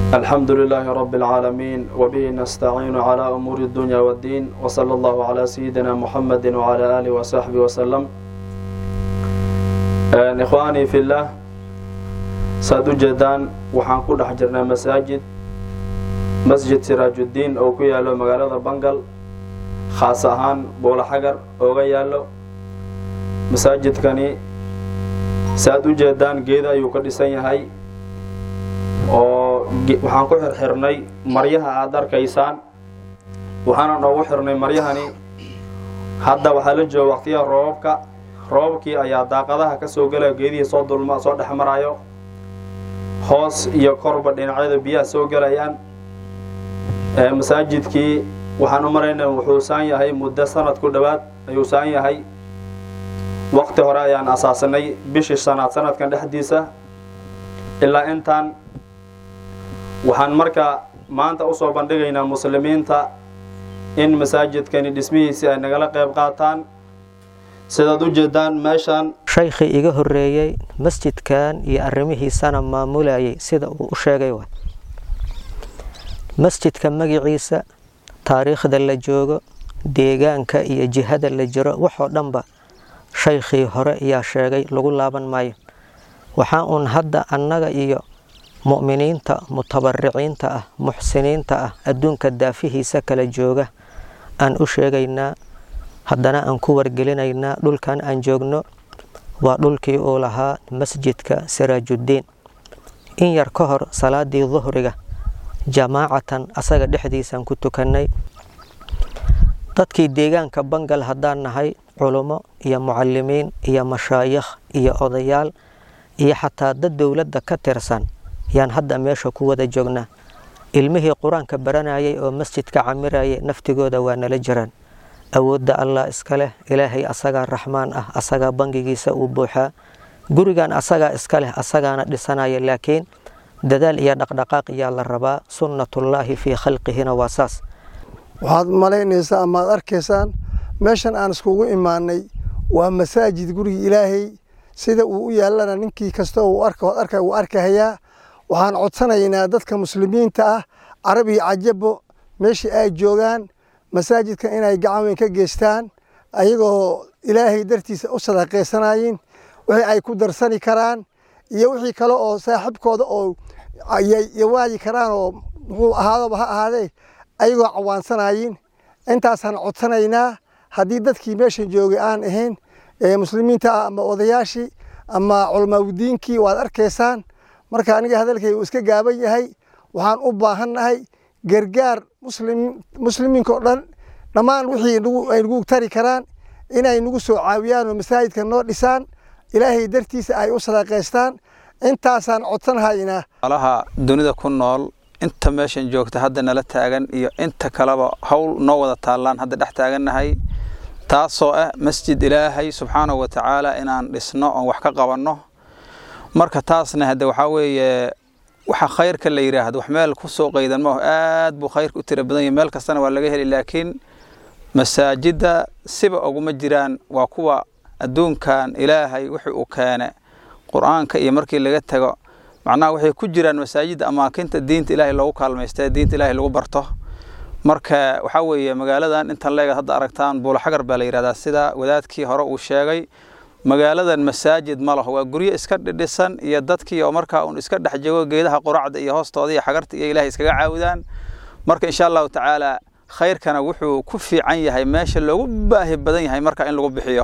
الحمد لله رب العالمين وبه نستعين على أمور الدنيا والدين وصلى الله على سيدنا محمد وعلى آله وصحبه وسلم إخواني في الله saad u jeedaan waxaan ku dhex jirnaa masaajid masjid siraajudiin oo ku yaallo magaalada bangal khaas ahaan buula xagar ooga yaallo masaajidkani saad u jeedaan geeda ayuu ka dhisan yahay oo waxaan ku xirxirnay maryaha aad arkaysaan waxaana noogu xirnay maryahani hadda waxaa la jooga waqtiyaha roobabka roobabkii ayaa daaqadaha ka soo gelaya geedihii soo dulma soo dhex marayo hoos iyo korba dhinacyada biyaha soo gelayaan masaajidkii waxaan u maraynaa wuxuu saan yahay muddo sanad ku dhowaad ayuu saan yahay waqti hore ayaan asaasanay bishii shanaad sanadkan dhexdiisa ilaa intaan waxaan markaa maanta usoo bandhigaynaa muslimiinta in masaajidkani dhismihiisii ay nagala qayb qaataan sidaad u jeedaan meeshaan shaykhii iga horreeyey masjidkan iyo arrimihiisana maamulayay sida uu u sheegay wa masjidka magiciisa taariikhda la joogo deegaanka iyo jihada la jiro waxoo dhanba shaykhii hore ayaa sheegay lagu laaban maayo waxaa uun hadda annaga iyo mu'miniinta mutabariciinta ah muxsiniinta ah adduunka daafihiisa kala jooga aan u sheegaynaa haddana aan ku wargelinaynaa dhulkan aan joogno waa dhulkii uu lahaa masjidka siraajuddiin in yar ka hor salaadii duhriga jamaacatan asaga dhexdiisaan ku tukannay dadkii deegaanka bangal haddaan nahay culummo iyo mucalimiin iyo mashaayikh iyo odayaal iyo xataa dad dowladda ka tirsan yaan hadda meesha ku wada joognaa ilmihii qur-aanka baranayay oo masjidka camirayay naftigooda waa nala jiraan awoodda allah iska leh ilaahay asagaa raxmaan ah asagaa bangigiisa uu buuxaa gurigan asagaa iska leh asagaana dhisanaya laakiin dadaal iyo dhaqdhaqaaq ayaa la rabaa sunnatullaahi fii khalqihina waa saas waxaad malaynaysaa amaad arkaysaan meeshan aan iskugu imaanay waa masaajid guriga ilaahay sida uu u yaallana ninkii kasta uu arka uu arkahayaa waxaan codsanaynaa dadka muslimiinta ah carab iyo cajabo meeshii ay joogaan masaajidkan inay gacan weyn ka geystaan ayagoo ilaahay dartiisa u sadaqaysanayin wixii ay ku darsani karaan iyo wixii kale oo saaxiibkooda oo yawaadi karaan oo muxuu ahaadaba ha ahaadee ayagoo cawaansanayin intaasaan codsanaynaa haddii dadkii meeshan joogay aan ahayn muslimiinta ah ama odayaashii ama culamaaudiinkii waad arkaysaan marka aniga hadalkay uu iska gaaban yahay waxaan u baahannahay gargaar muslimiinka oo dhan dhammaan wixii ay nagu tari karaan inay nagu soo caawiyaan oo masaajidka noo dhisaan ilaahay dartiisa ay u sadaqaystaan intaasaan codsanhaynaa alaha dunida ku nool inta meeshan joogta hadda nala taagan iyo inta kaleba howl noo wada taallaan hadda dhex taagannahay taasoo ah masjid ilaahay subxaanahu wa tacaala inaan dhisno oon wax ka qabanno marka taasna hadde waxaa weeye waxa khayrka la yidhaahdo wax meel ku soo qaydan maaho aad buu khayrka u tira badan yahay meel kastana waa laga heli laakiin masaajidda siba oguma jiraan waa kuwa adduunkan ilaahay wixii uu keene qur-aanka iyo markii laga tago macnaha waxay ku jiraan masaajidda amaakinta diinta ilaahay loogu kaalmaysta diinta ilaahay lagu barto marka waxaa weeye magaaladan intan leegad hadda aragtaan buulaxagar baa la yidhahdaa sida wadaadkii hore uu sheegay magaaladan masaajid ma laho waa guryo iska dhidhisan iyo dadkii oo markaa uun iska dhex jego geedaha quracda iyo hoostooda iyo xagarta iyo ilahay iskaga caawidaan marka insha allahu tacaala khayrkana wuxuu ku fiican yahay meesha loogu baahi badan yahay marka in lagu bixiyo